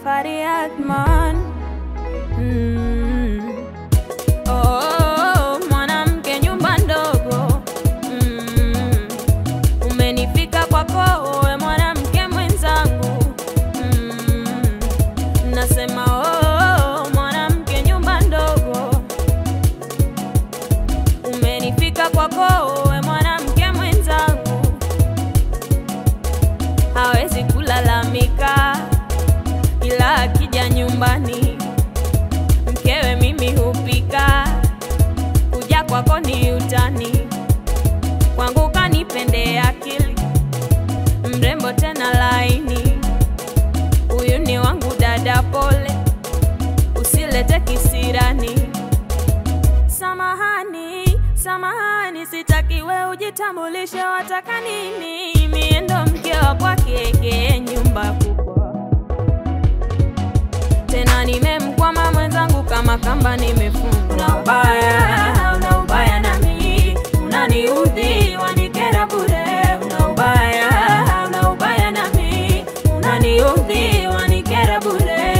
Fariatman. Mm. Oh, mwanamke nyumba ndogo mm. Umenifika kwako we mwanamke mwenzangu mm. Nasema oh, mwanamke nyumba ndogo Umenifika kwako we mwanamke mwenzangu hawezi kulalamika, ila akija nyumbani mkewe mimi hupika, kuja kwako ni utani, kwangu kanipende akili, mrembo tena laini, huyu ni wangu dada, pole usilete kisirani. Samahani, samahani, sitaki we ujitambulishe, wataka nini? Mie ndo mke wa kwake, nyumba kubwa tena, nimemkwama mwenzangu kama kamba nimefunga. Una ubaya, una ubaya nami, unaniudhi, wanikera bure. Una ubaya, una ubaya nami, unaniudhi, wanikera bure.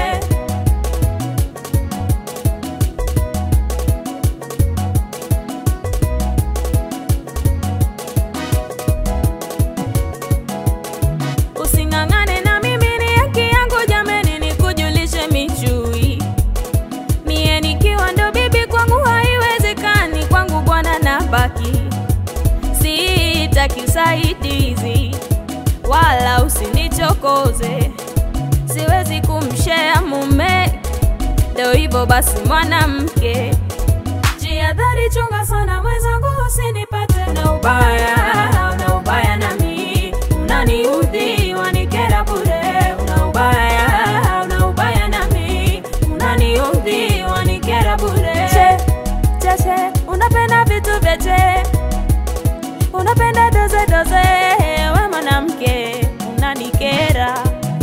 Using'ang'ane na mimi, ni haki yangu jameni, nikujulishe michui. Mie nikiwa ndo bibi kwangu haiwezekani, kwangu bwana na baki. Sitaki usaidizi wala usinichokoze, siwezi kumshea mume, ndo hivyo basi mwanamke. Jihadhari, chunga sana mwenzangu, usinipate na ubaya, na ubaya nami unaniudhi, wanikera bure. Una ubaya, una ubaya nami unaniudhi, wanikera bure. Che, che, che, unapenda vitu vya che, unapenda doze doze, we mwanamke unanikera.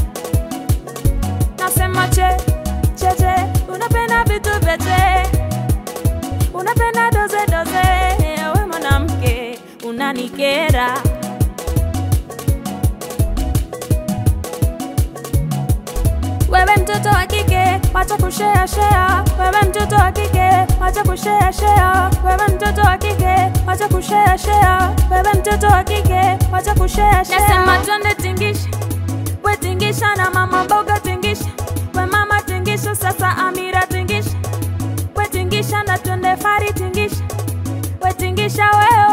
Nasema che, che, che, unapenda vitu vya che unapenda doze doze, we mwanamke unanikera. Wewe mtoto wa kike, wacha kushea shea. Wewe mtoto wa kike, wacha kushea shea. Wewe mtoto wa kike, wacha kushea shea. Wewe mtoto wa kike, wacha kushea shea. Nasema twende tingisha, we tingisha na mama mboga tingisha, we mama tingisha, sasa Amira tingisha, we tingisha na twende Fari tingisha, we tingisha wewe